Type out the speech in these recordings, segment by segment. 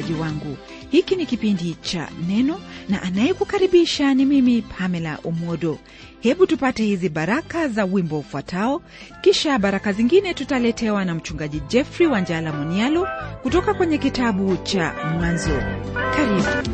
msikilizaji wangu hiki ni kipindi cha neno na anayekukaribisha ni mimi pamela umodo hebu tupate hizi baraka za wimbo ufuatao kisha baraka zingine tutaletewa na mchungaji jeffrey wanjala monialo kutoka kwenye kitabu cha mwanzo karibu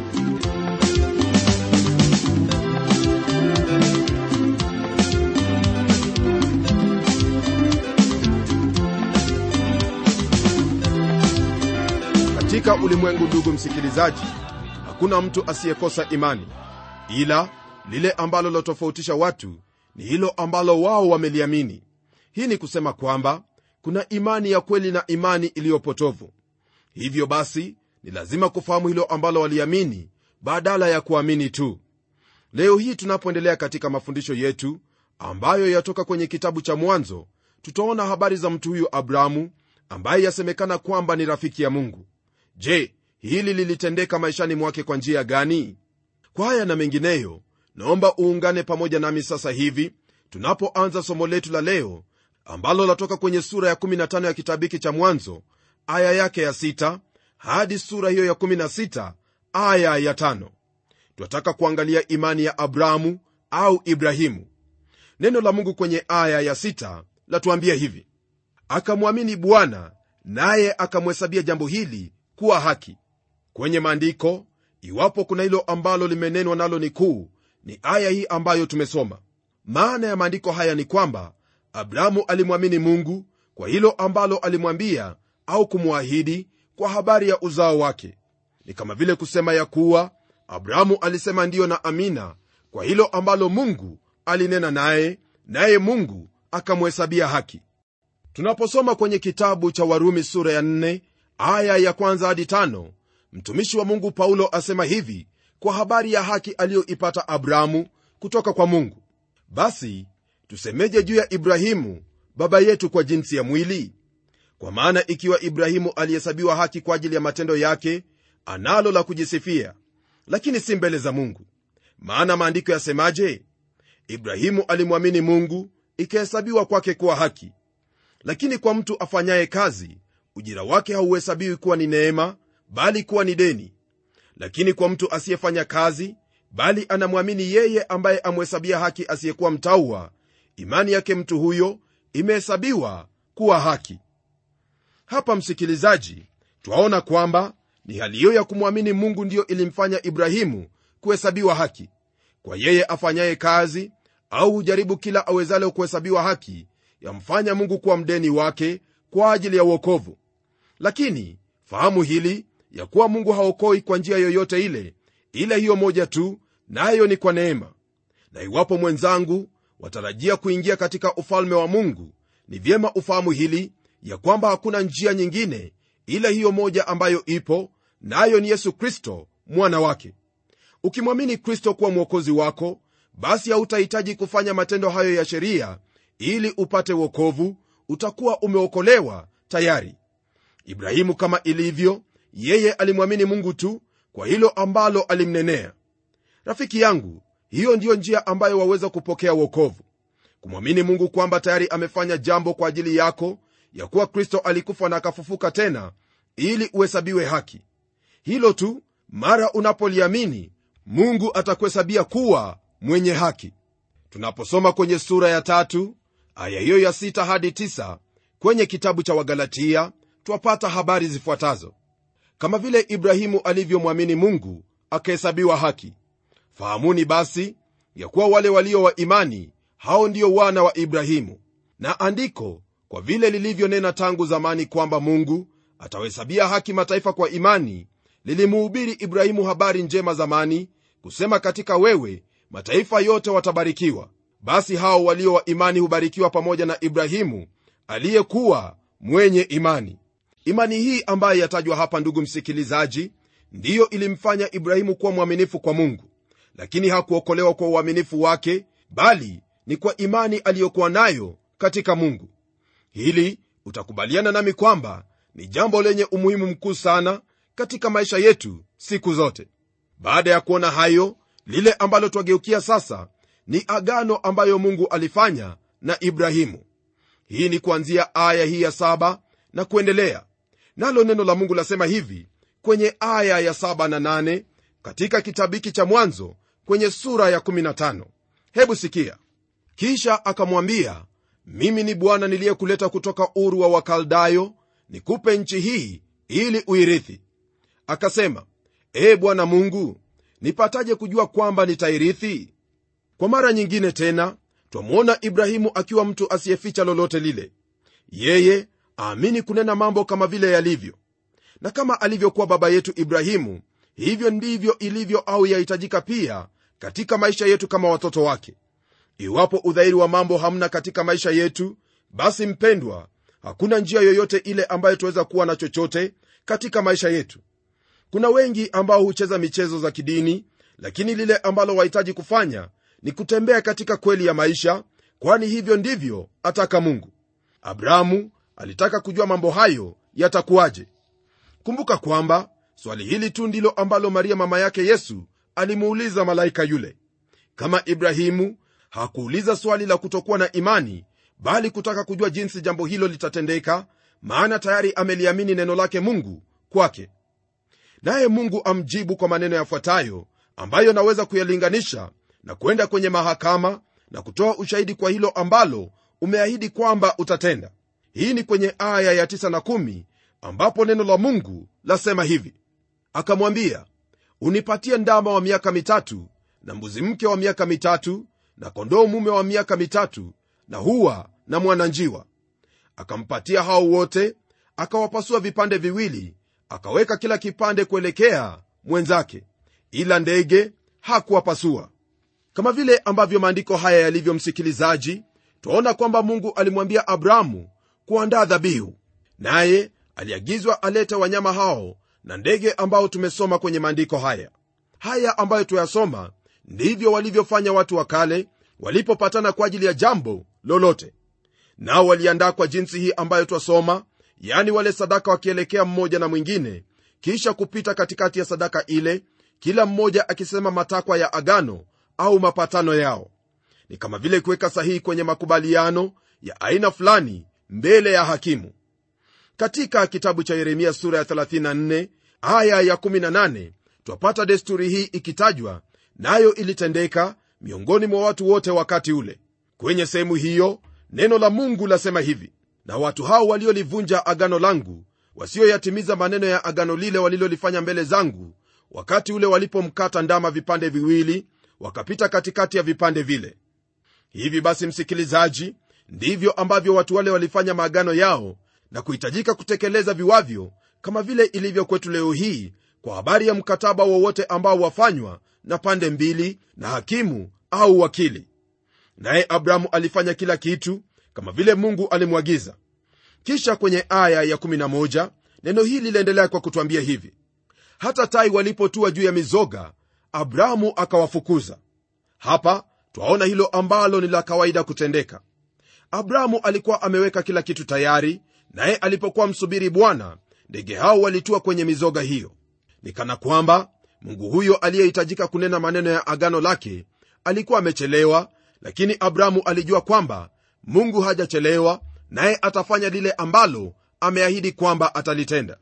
katika ulimwengu ndugu msikilizaji hakuna mtu asiyekosa imani ila lile ambalo lotofautisha watu ni hilo ambalo wao wameliamini hii ni kusema kwamba kuna imani ya kweli na imani iliyopotovu hivyo basi ni lazima kufahamu hilo ambalo waliamini badala ya kuamini tu leo hii tunapoendelea katika mafundisho yetu ambayo yatoka kwenye kitabu cha mwanzo tutaona habari za mtu huyu abrahamu ambaye yasemekana kwamba ni rafiki ya mungu je hili lilitendeka maishani mwake kwa njia gani kwa haya na mengineyo naomba uungane pamoja nami sasa hivi tunapoanza somo letu la leo ambalo latoka kwenye sura ya 15 ya kitabu hiki cha mwanzo aya yake ya 6 hadi sura hiyo ya 16 aya ya 5 twataka kuangalia imani ya abrahamu au ibrahimu neno la mungu kwenye aya ya 6 latuambia hivi akamwamini bwana naye akamhesabia jambo hili kuwa haki kwenye maandiko iwapo kuna hilo ambalo limenenwa nalo ni kuu ni aya hii ambayo tumesoma maana ya maandiko haya ni kwamba abrahamu alimwamini mungu kwa hilo ambalo alimwambia au kumwahidi kwa habari ya uzao wake ni kama vile kusema ya kuwa abrahamu alisema ndiyo na amina kwa hilo ambalo mungu alinena naye naye mungu akamhesabia haki tunaposoma kwenye kitabu cha warumi sura ya 4 aya ya kwanza hadi tano mtumishi wa mungu paulo asema hivi kwa habari ya haki aliyoipata abrahamu kutoka kwa mungu basi tusemeje juu ya ibrahimu baba yetu kwa jinsi ya mwili kwa maana ikiwa ibrahimu alihesabiwa haki kwa ajili ya matendo yake analo la kujisifia lakini si mbele za mungu maana maandiko yasemaje ibrahimu alimwamini mungu ikahesabiwa kwake kuwa haki lakini kwa mtu afanyaye kazi ujira wake hauhesabiwi kuwa ni neema bali kuwa ni deni lakini kwa mtu asiyefanya kazi bali anamwamini yeye ambaye amhesabia haki asiyekuwa mtauwa imani yake mtu huyo imehesabiwa kuwa haki hapa msikilizaji twaona kwamba ni hali hiyo ya kumwamini mungu ndiyo ilimfanya ibrahimu kuhesabiwa haki kwa yeye afanyaye kazi au hujaribu kila awezalo kuhesabiwa haki yamfanya mungu kuwa mdeni wake kwa ajili ya uokovu lakini fahamu hili ya kuwa mungu haokoi kwa njia yoyote ile ila hiyo moja tu nayo na ni kwa neema na iwapo mwenzangu watarajia kuingia katika ufalme wa mungu ni vyema ufahamu hili ya kwamba hakuna njia nyingine ila hiyo moja ambayo ipo nayo na ni yesu kristo mwana wake ukimwamini kristo kuwa mwokozi wako basi hautahitaji kufanya matendo hayo ya sheria ili upate wokovu utakuwa umeokolewa tayari ibrahimu kama ilivyo yeye alimwamini mungu tu kwa hilo ambalo alimnenea rafiki yangu hiyo ndiyo njia ambayo waweza kupokea wokovu kumwamini mungu kwamba tayari amefanya jambo kwa ajili yako ya kuwa kristo alikufa na akafufuka tena ili uhesabiwe haki hilo tu mara unapoliamini mungu atakuhesabia kuwa mwenye haki tunaposoma kwenye sura ya tatu aya hiyo ya sita hadi tisa kwenye kitabu cha wagalatia twapata habari zifuatazo kama vile ibrahimu alivyomwamini mungu akahesabiwa haki fahamuni basi ya kuwa wale walio wa imani hao ndio wana wa ibrahimu na andiko kwa vile lilivyonena tangu zamani kwamba mungu atawahesabia haki mataifa kwa imani lilimuhubiri ibrahimu habari njema zamani kusema katika wewe mataifa yote watabarikiwa basi hao walio wa imani hubarikiwa pamoja na ibrahimu aliyekuwa mwenye imani imani hii ambayo yatajwa hapa ndugu msikilizaji ndiyo ilimfanya ibrahimu kuwa mwaminifu kwa mungu lakini hakuokolewa kwa uaminifu wake bali ni kwa imani aliyokuwa nayo katika mungu hili utakubaliana nami kwamba ni jambo lenye umuhimu mkuu sana katika maisha yetu siku zote baada ya kuona hayo lile ambalo twageukia sasa ni agano ambayo mungu alifanya na ibrahimu hii ni kuanzia aya hii ya saba na kuendelea nalo neno la mungu lasema hivi kwenye aya ya 7 na 8 katika kitabu hiki cha mwanzo kwenye sura ya 15 hebu sikia kisha akamwambia mimi ni bwana niliyekuleta kutoka uru wa wakaldayo nikupe nchi hii ili uirithi akasema ee bwana mungu nipataje kujua kwamba nitairithi kwa mara nyingine tena twamwona ibrahimu akiwa mtu asiyeficha lolote lile yeye aamini kunena mambo kama vile yalivyo na kama alivyokuwa baba yetu ibrahimu hivyo ndivyo ilivyo au yahitajika pia katika maisha yetu kama watoto wake iwapo udhahiri wa mambo hamna katika maisha yetu basi mpendwa hakuna njia yoyote ile ambayo tuweza kuwa na chochote katika maisha yetu kuna wengi ambao hucheza michezo za kidini lakini lile ambalo wahitaji kufanya ni kutembea katika kweli ya maisha kwani hivyo ndivyo ataka mungu abrahamu alitaka kujua mambo hayo yatakuwaje kumbuka kwamba swali hili tu ndilo ambalo maria mama yake yesu alimuuliza malaika yule kama ibrahimu hakuuliza swali la kutokuwa na imani bali kutaka kujua jinsi jambo hilo litatendeka maana tayari ameliamini neno lake mungu kwake naye mungu amjibu kwa maneno yafuatayo ambayo naweza kuyalinganisha na kwenda kwenye mahakama na kutoa ushahidi kwa hilo ambalo umeahidi kwamba utatenda hii ni kwenye aya ya 9 na 1 ambapo neno la mungu lasema hivi akamwambia unipatie ndama wa miaka mitatu na mbuzi mke wa miaka mitatu na kondoo mume wa miaka mitatu na huwa na mwananjiwa akampatia hao wote akawapasua vipande viwili akaweka kila kipande kuelekea mwenzake ila ndege hakuwapasua kama vile ambavyo maandiko haya yalivyo msikilizaji twaona kwamba mungu alimwambia abrahamu kuandaa dhabihu naye aliagizwa alete wanyama hao na ndege ambao tumesoma kwenye maandiko haya haya ambayo tuyasoma ndivyo walivyofanya watu wa kale walipopatana kwa ajili ya jambo lolote nao waliandaa kwa jinsi hii ambayo twasoma yani wale sadaka wakielekea mmoja na mwingine kisha kupita katikati ya sadaka ile kila mmoja akisema matakwa ya agano au mapatano yao ni kama vile kuweka sahihi kwenye makubaliano ya aina fulani mbele ya hakimu katika kitabu cha yeremia sura ya 34 aya ya 18 twapata desturi hii ikitajwa nayo na ilitendeka miongoni mwa watu wote wakati ule kwenye sehemu hiyo neno la mungu lasema hivi na watu hao waliolivunja agano langu wasioyatimiza maneno ya agano lile walilolifanya mbele zangu wakati ule walipomkata ndama vipande viwili wakapita katikati ya vipande vile hivi basi msikilizaji ndivyo ambavyo watu wale walifanya maagano yao na kuhitajika kutekeleza viwavyo kama vile ilivyo kwetu leo hii kwa habari ya mkataba wowote ambao wafanywa na pande mbili na hakimu au wakili naye abrahamu alifanya kila kitu kama vile mungu alimwagiza kisha kwenye aya ya 11 neno hili liliendelea kwa kutwambia hivi hata tai walipotua juu ya mizoga abrahamu akawafukuza hapa twaona hilo ambalo ni la kawaida kutendeka abrahamu alikuwa ameweka kila kitu tayari naye alipokuwa msubiri bwana ndege hao walitua kwenye mizoga hiyo ni kana kwamba mungu huyo aliyehitajika kunena maneno ya agano lake alikuwa amechelewa lakini abrahamu alijua kwamba mungu hajachelewa naye atafanya lile ambalo ameahidi kwamba atalitenda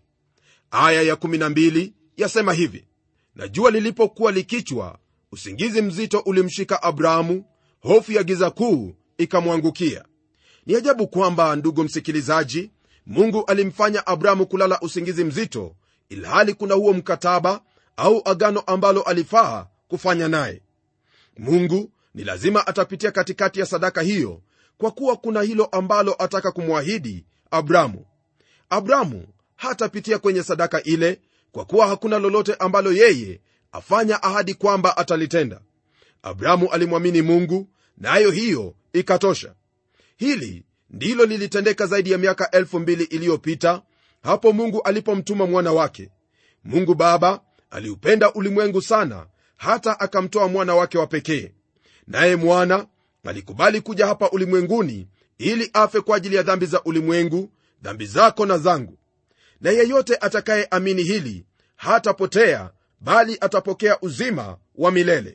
aya ya12 yasema hivi na jua lilipokuwa likichwa usingizi mzito ulimshika abrahamu hofu ya giza kuu ikamwangukia ni ajabu kwamba ndugu msikilizaji mungu alimfanya abrahamu kulala usingizi mzito ilhali kuna huo mkataba au agano ambalo alifaa kufanya naye mungu ni lazima atapitia katikati ya sadaka hiyo kwa kuwa kuna hilo ambalo ataka kumwahidi abramu abramu hatapitia kwenye sadaka ile kwa kuwa hakuna lolote ambalo yeye afanya ahadi kwamba atalitenda abramu alimwamini mungu nayo na hiyo ikatosha hili ndilo lilitendeka zaidi ya miaka elfu mbili iliyopita hapo mungu alipomtuma mwana wake mungu baba aliupenda ulimwengu sana hata akamtoa mwana wake wa pekee naye mwana alikubali kuja hapa ulimwenguni ili afe kwa ajili ya dhambi za ulimwengu dhambi zako na zangu na yeyote atakayeamini hili hatapotea bali atapokea uzima wa milele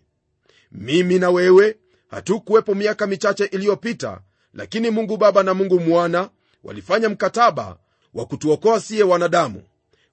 mimi na wewe hatukuwepo miaka michache iliyopita lakini mungu baba na mungu mwana walifanya mkataba wa kutuokoa siye wanadamu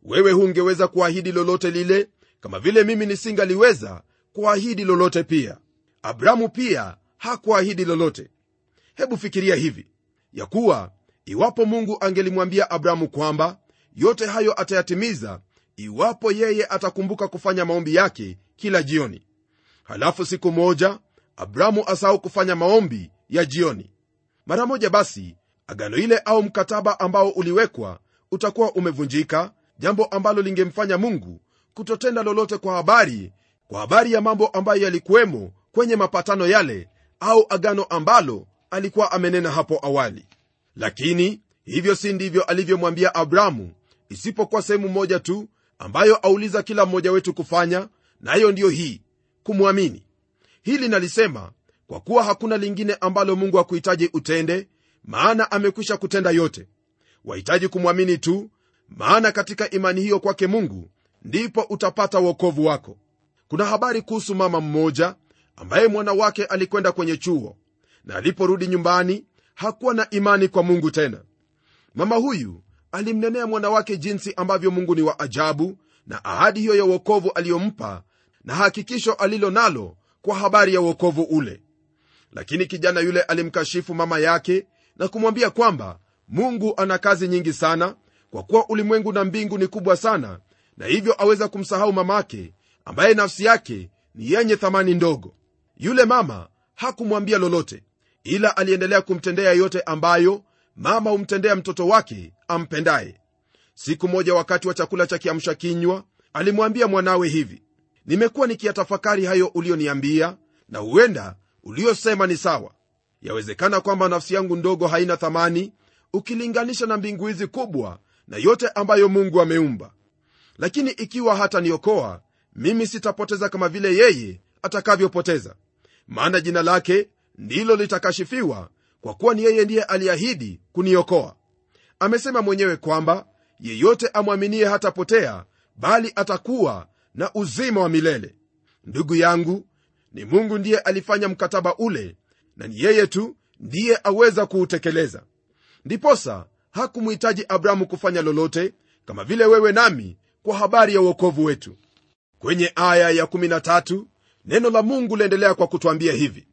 wewe hungeweza kuahidi lolote lile kama vile mimi nisingaliweza kuahidi lolote pia abrahamu pia hakuahidi lolote hebu fikiria hivi ya kuwa iwapo mungu angelimwambia abrahamu kwamba yote hayo atayatimiza iwapo yeye atakumbuka kufanya maombi yake kila jioni halafu siku moja abrahamu asahau kufanya maombi ya jioni mara moja basi agano ile au mkataba ambao uliwekwa utakuwa umevunjika jambo ambalo lingemfanya mungu kutotenda lolote kwa habari kwa habari ya mambo ambayo yalikuwemo kwenye mapatano yale au agano ambalo alikuwa amenena hapo awali lakini hivyo si ndivyo alivyomwambia abrahamu isipokuwa sehemu moja tu ambayo auliza kila mmoja wetu kufanya nayo na ndiyo hii kumwamini hili nalisema kwa kuwa hakuna lingine ambalo mungu hakuhitaji utende maana amekwisha kutenda yote wahitaji kumwamini tu maana katika imani hiyo kwake mungu ndipo utapata uokovu wako kuna habari kuhusu mama mmoja ambaye mwana wake alikwenda kwenye chuo na aliporudi nyumbani hakuwa na imani kwa mungu tena mama huyu alimnenea mwana wake jinsi ambavyo mungu ni wa ajabu na ahadi hiyo ya uokovu aliyompa na hakikisho alilo nalo kwa habari ya uokovu ule lakini kijana yule alimkashifu mama yake na kumwambia kwamba mungu ana kazi nyingi sana kwa kuwa ulimwengu na mbingu ni kubwa sana na hivyo aweza kumsahau mamake ambaye nafsi yake ni yenye thamani ndogo yule mama hakumwambia lolote ila aliendelea kumtendea yote ambayo mama humtendea mtoto wake ampendaye siku moja wakati wa chakula cha kiamsha kinywa alimwambia mwanawe hivi nimekuwa nikiyatafakari hayo ulioniambia na huenda uliosema ni sawa yawezekana kwamba nafsi yangu ndogo haina thamani ukilinganisha na mbingu hizi kubwa na yote ambayo mungu ameumba lakini ikiwa hata niokoa mimi sitapoteza kama vile yeye atakavyopoteza maana jina lake ndilo litakashifiwa kwa kuwa ni yeye ndiye aliahidi kuniokoa amesema mwenyewe kwamba yeyote amwaminie hatapotea bali atakuwa na uzima wa milele ndugu yangu ni mungu ndiye alifanya mkataba ule na ni yeye tu ndiye aweza kuutekeleza ndiposa hakumhitaji abrahamu kufanya lolote kama vile wewe nami kwa habari ya uokovu wetu kwenye aya ya 13 neno la mungu liendelea kwa kutwambia hivi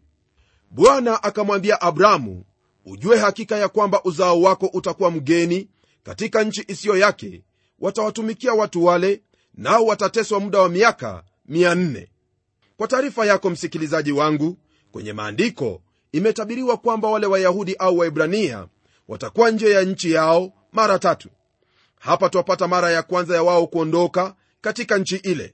bwana akamwambia abrahamu ujue hakika ya kwamba uzao wako utakuwa mgeni katika nchi isiyo yake watawatumikia watu wale nao watateswa muda wa miaka 400 kwa taarifa yako msikilizaji wangu kwenye maandiko imetabiriwa kwamba wale wayahudi au waibrania watakuwa nje ya nchi yao mara tatu hapa twapata mara ya kwanza ya wao kuondoka katika nchi ile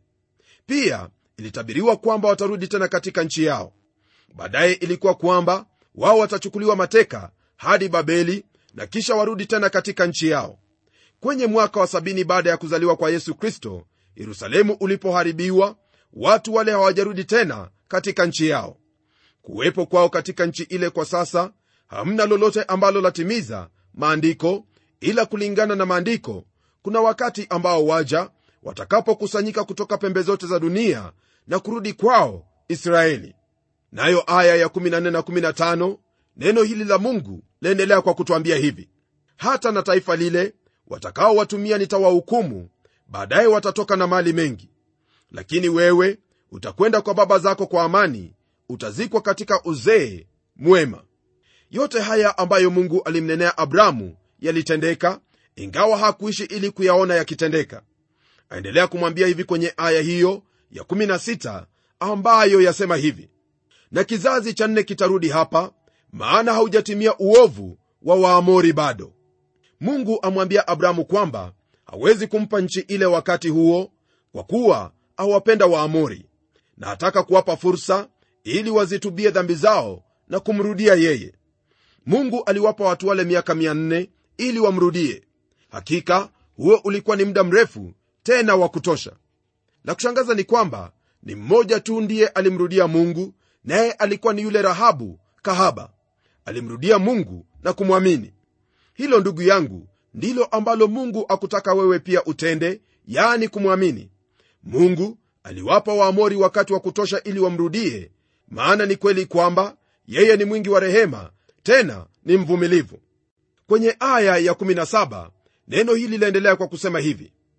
pia ilitabiriwa kwamba watarudi tena katika nchi yao baadaye ilikuwa kwamba wao watachukuliwa mateka hadi babeli na kisha warudi tena katika nchi yao kwenye mwaka wa sabini baada ya kuzaliwa kwa yesu kristo yerusalemu ulipoharibiwa watu wale hawajarudi tena katika nchi yao kuwepo kwao katika nchi ile kwa sasa hamna lolote ambalo latimiza maandiko ila kulingana na maandiko kuna wakati ambao waja watakapokusanyika kutoka pembe zote za dunia na kurudi kwao israeli nayo aya ya 14 na 15 neno hili la mungu laendelea kwa kutwambia hivi hata na taifa lile watakaowatumia nitawahukumu baadaye watatoka na mali mengi lakini wewe utakwenda kwa baba zako kwa amani utazikwa katika uzee mwema yote haya ambayo mungu alimnenea abramu yalitendeka ingawa hakuishi ili kuyaona yakitendeka aendelea kumwambia hivi kwenye aya hiyo ya 16 ambayo yasema hivi na kizazi cha nne kitarudi hapa maana haujatimia uovu wa waamori bado mungu amwambia abrahamu kwamba hawezi kumpa nchi ile wakati huo kwa kuwa awapenda waamori na ataka kuwapa fursa ili wazitubie dhambi zao na kumrudia yeye mungu aliwapa watu wale miaka 400 ili wamrudie hakika huo ulikuwa ni muda mrefu tena wa kutosha la kushangaza ni kwamba ni mmoja tu ndiye alimrudia mungu naye alikuwa ni yule rahabu kahaba alimrudia mungu na kumwamini hilo ndugu yangu ndilo ambalo mungu akutaka wewe pia utende yani kumwamini mungu aliwapa waamori wakati wa kutosha ili wamrudie maana ni kweli kwamba yeye ni mwingi wa rehema tena ni mvumilivu kwenye aya ya 17 neno hili laendelea kwa kusema hivi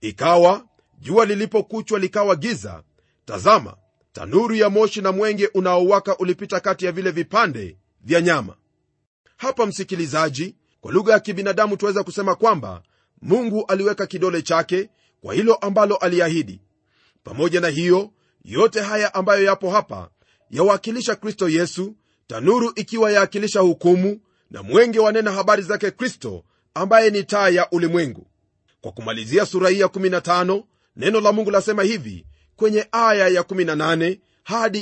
ikawa jua lilipokuchwa likawa giza tazama tanuru ya moshi na mwenge unaowaka ulipita kati ya vile vipande vya nyama hapa msikilizaji kwa lugha ya kibinadamu tuweza kusema kwamba mungu aliweka kidole chake kwa hilo ambalo aliahidi pamoja na hiyo yote haya ambayo yapo hapa yawakilisha kristo yesu tanuru ikiwa yaakilisha hukumu na mwenge wanena habari zake kristo ambaye ni taa ya ulimwengu kwa kumalizia sura hii ya 15 neno la mungu lasema hivi kwenye aya ya 18 hadi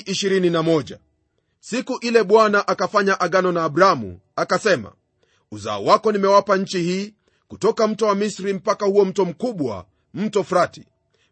21 siku ile bwana akafanya agano na abramu akasema uzao wako nimewapa nchi hii kutoka mto wa misri mpaka huo mto mkubwa mto frati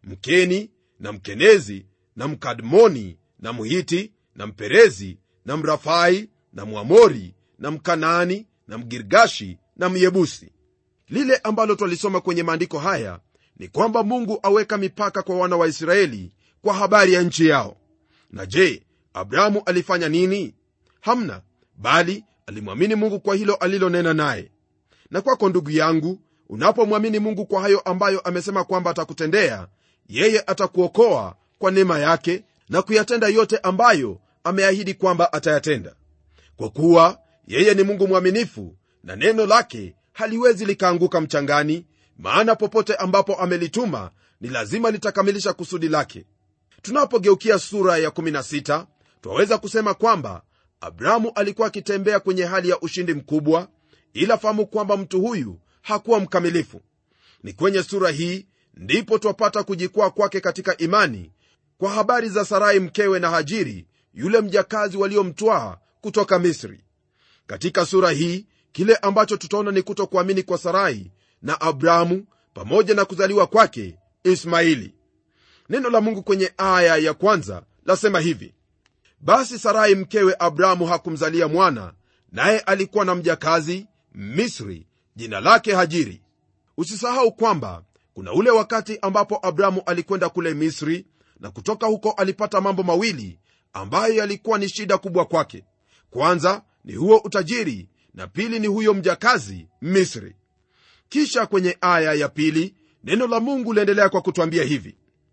mkeni na mkenezi na mkadmoni na mhiti na mperezi na mrafai na mwamori na mkanaani na mgirgashi na myebusi lile ambalo twalisoma kwenye maandiko haya ni kwamba mungu aweka mipaka kwa wana wa israeli kwa habari ya nchi yao na je abrahamu alifanya nini hamna bali alimwamini mungu kwa hilo alilonena naye na kwako ndugu yangu unapomwamini mungu kwa hayo ambayo amesema kwamba atakutendea yeye atakuokoa kwa neema yake na kuyatenda yote ambayo ameahidi kwamba atayatenda kwa kuwa yeye ni mungu mwaminifu na neno lake haliwezi likaanguka mchangani maana popote ambapo amelituma ni lazima litakamilisha kusudi lake tunapogeukia sura ya 16 twaweza kusema kwamba abrahamu alikuwa akitembea kwenye hali ya ushindi mkubwa ila fahamu kwamba mtu huyu hakuwa mkamilifu ni kwenye sura hii ndipo twapata kujikwaa kwake katika imani kwa habari za sarai mkewe na hajiri yule mjakazi waliomtwaa kutoka misri katika sura hii kile ambacho tutaona ni kutokuamini kwa sarai na abrahamu pamoja na kuzaliwa kwake ismaili neno la mungu kwenye aya ya kwanza lasema hivi basi sarai mkewe abrahamu hakumzalia mwana naye alikuwa na mjakazi misri jina lake hajiri usisahau kwamba kuna ule wakati ambapo abrahamu alikwenda kule misri na kutoka huko alipata mambo mawili ambayo yalikuwa ni shida kubwa kwake kwanza ni huo utajiri na pili ni huyo mjakazi misri kisha kwenye aya ya pili neno la mungu liendelea kwa kutwambia hivi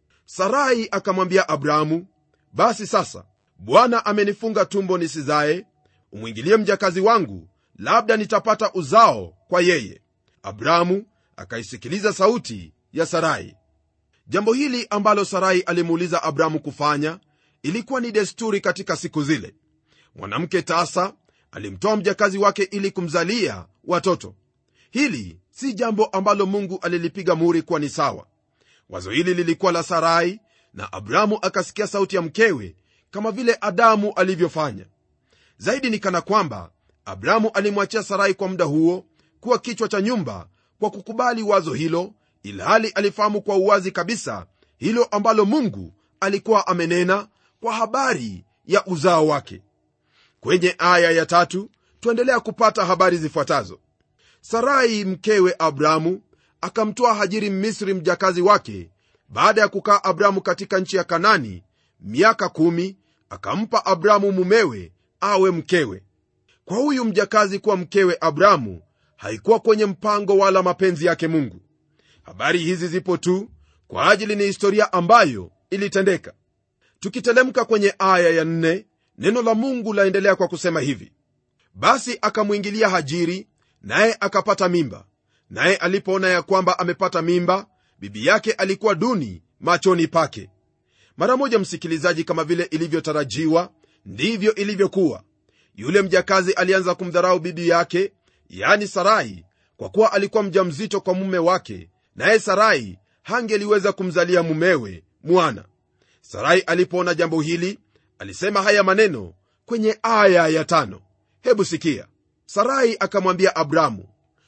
sarai akamwambia abrahamu basi sasa bwana amenifunga tumbo nisizae umwingilie mjakazi wangu labda nitapata uzao kwa yeye abrahamu akaisikiliza sauti ya sarai jambo hili ambalo sarai alimuuliza abrahamu kufanya ilikuwa ni desturi katika siku zile mwanamke tasa alimtoa mjakazi wake ili kumzalia watoto hili si jambo ambalo mungu alilipiga muhuri kuwa ni sawa wazo hili lilikuwa la sarai na abrahamu akasikia sauti ya mkewe kama vile adamu alivyofanya zaidi ni kana kwamba abrahamu alimwachia sarai kwa muda huo kuwa kichwa cha nyumba kwa kukubali wazo hilo ilhali alifahamu kwa uwazi kabisa hilo ambalo mungu alikuwa amenena kwa habari ya uzao wake kwenye aya ya tatu tuendelea kupata habari zifuatazo sarai mkewe abrahamu akamtoa hajiri mmisri mjakazi wake baada ya kukaa abrahamu katika nchi ya kanani miaka kumi akampa abrahamu mumewe awe mkewe kwa huyu mjakazi kuwa mkewe abrahamu haikuwa kwenye mpango wala mapenzi yake mungu habari hizi zipo tu kwa ajili ni historia ambayo ilitendeka tukitelemka kwenye aya ya nne, neno la mungu laendelea kwa kusema hivi basi akamwingilia hajiri naye akapata mimba naye alipoona ya kwamba amepata mimba bibi yake alikuwa duni machoni pake mara moja msikilizaji kama vile ilivyotarajiwa ndivyo ilivyokuwa yule mjakazi alianza kumdharau bibi yake yani sarai kwa kuwa alikuwa mjamzito kwa mume wake naye sarai hangeliweza kumzalia mumewe mwana sarai alipoona jambo hili alisema haya maneno kwenye aya ya tano hebu sikia sarai akamwambia abramu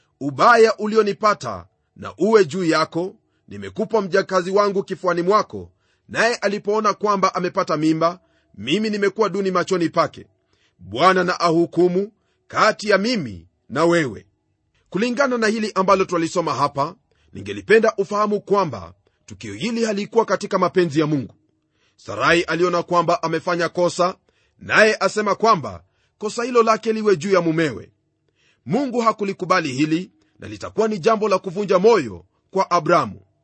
ubaya ulionipata na uwe juu yako nimekupa mjakazi wangu kifuani mwako naye alipoona kwamba amepata mimba mimi nimekuwa duni machoni pake bwana na ahukumu kati ya mimi na wewe kulingana na hili ambalo twalisoma hapa ningelipenda ufahamu kwamba tukio hili halikuwa katika mapenzi ya mungu sarai aliona kwamba amefanya kosa naye asema kwamba kosa hilo lake liwe juu ya mumewe mungu hakulikubali hili na litakuwa ni jambo la kuvunja moyo kwa abramu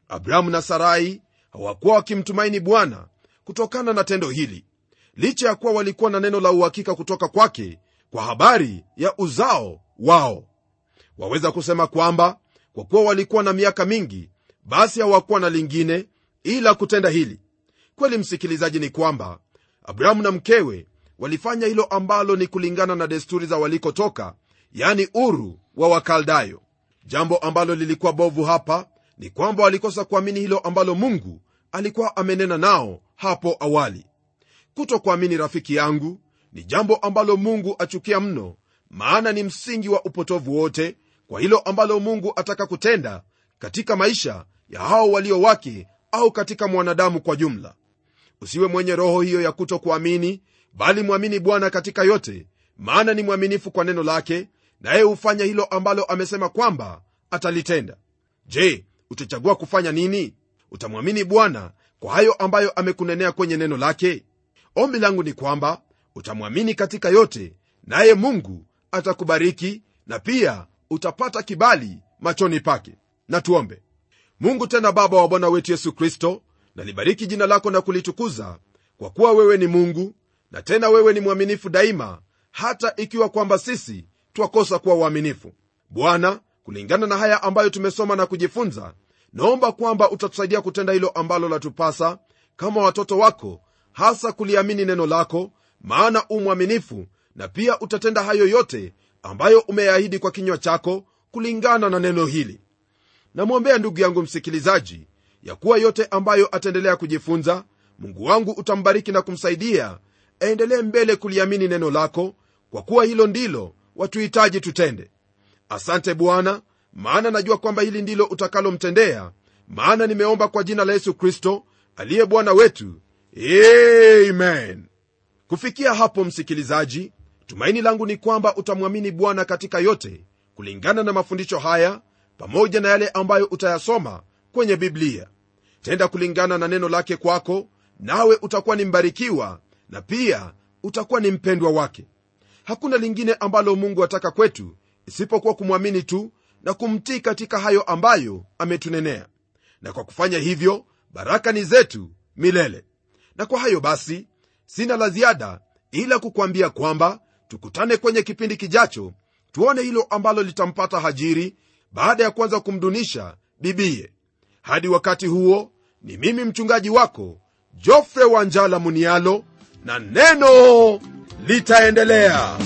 abrahamu na sarai hawakuwa wakimtumaini bwana kutokana na tendo hili licha ya kuwa walikuwa na neno la uhakika kutoka kwake kwa habari ya uzao wao waweza kusema kwamba kwa kuwa walikuwa na miaka mingi basi hawakuwa na lingine ila kutenda hili kweli msikilizaji ni kwamba abrahamu na mkewe walifanya hilo ambalo ni kulingana na desturi za walikotoka yani uru wa wakaldayo jambo ambalo lilikuwa bovu hapa ni kwamba walikosa kuamini hilo ambalo mungu alikuwa amenena nao hapo awali kutokuamini rafiki yangu ni jambo ambalo mungu achukia mno maana ni msingi wa upotovu wote kwa hilo ambalo mungu ataka kutenda katika maisha ya hao walio wake au katika mwanadamu kwa jumla usiwe mwenye roho hiyo ya kutokuamini bali mwamini bwana katika yote maana ni mwaminifu kwa neno lake naye hufanya hilo ambalo amesema kwamba atalitenda je utachagua kufanya nini utamwamini bwana kwa hayo ambayo amekunenea kwenye neno lake ombi langu ni kwamba utamwamini katika yote naye mungu atakubariki na pia utapata kibali machoni pake na tuombe mungu tena baba wa bwana wetu yesu kristo nalibariki jina lako na kulitukuza kwa kuwa wewe ni mungu na tena wewe ni mwaminifu daima hata ikiwa kwamba sisi twakosa kuwa uaminifu bwana kulingana na haya ambayo tumesoma na kujifunza naomba kwamba utatusaidia kutenda hilo ambalo latupasa kama watoto wako hasa kuliamini neno lako maana u mwaminifu na pia utatenda hayo yote ambayo umeyaahidi kwa kinywa chako kulingana na neno hili namwombea ndugu yangu msikilizaji ya kuwa yote ambayo ataendelea kujifunza mungu wangu utambariki na kumsaidia aendelee mbele kuliamini neno lako kwa kuwa hilo ndilo watuhitaji tutende asante bwana maana najua kwamba hili ndilo utakalomtendea maana nimeomba kwa jina la yesu kristo aliye bwana wetu amen kufikia hapo msikilizaji tumaini langu ni kwamba utamwamini bwana katika yote kulingana na mafundisho haya pamoja na yale ambayo utayasoma kwenye biblia tenda kulingana na neno lake kwako nawe utakuwa ni mbarikiwa na pia utakuwa ni mpendwa wake hakuna lingine ambalo mungu ataka kwetu isipokuwa kumwamini tu na kumtii katika hayo ambayo ametunenea na kwa kufanya hivyo baraka ni zetu milele na kwa hayo basi sina la ziada ila kukwambia kwamba tukutane kwenye kipindi kijacho tuone hilo ambalo litampata hajiri baada ya kuanza kumdunisha bibiye hadi wakati huo ni mimi mchungaji wako jofre wanjala munialo na neno litaendelea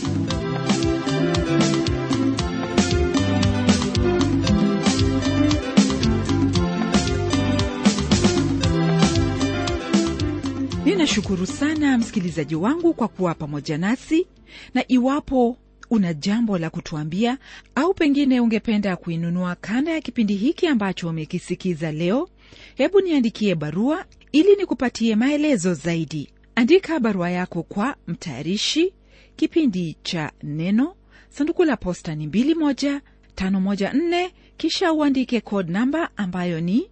ninashukuru sana msikilizaji wangu kwa kuwa pamoja nasi na iwapo una jambo la kutuambia au pengine ungependa kuinunua kanda ya kipindi hiki ambacho umekisikiza leo hebu niandikie barua ili nikupatie maelezo zaidi andika barua yako kwa mtayarishi kipindi cha neno sanduku la posta ni 21514 kisha uandike code namba ambayo ni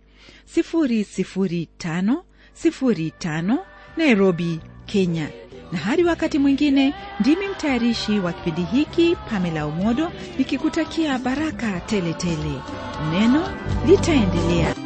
00505 nairobi kenya na hadi wakati mwingine ndimi mtayarishi wa kipindi hiki pamela umodo nikikutakia baraka teletele tele. neno litaendelea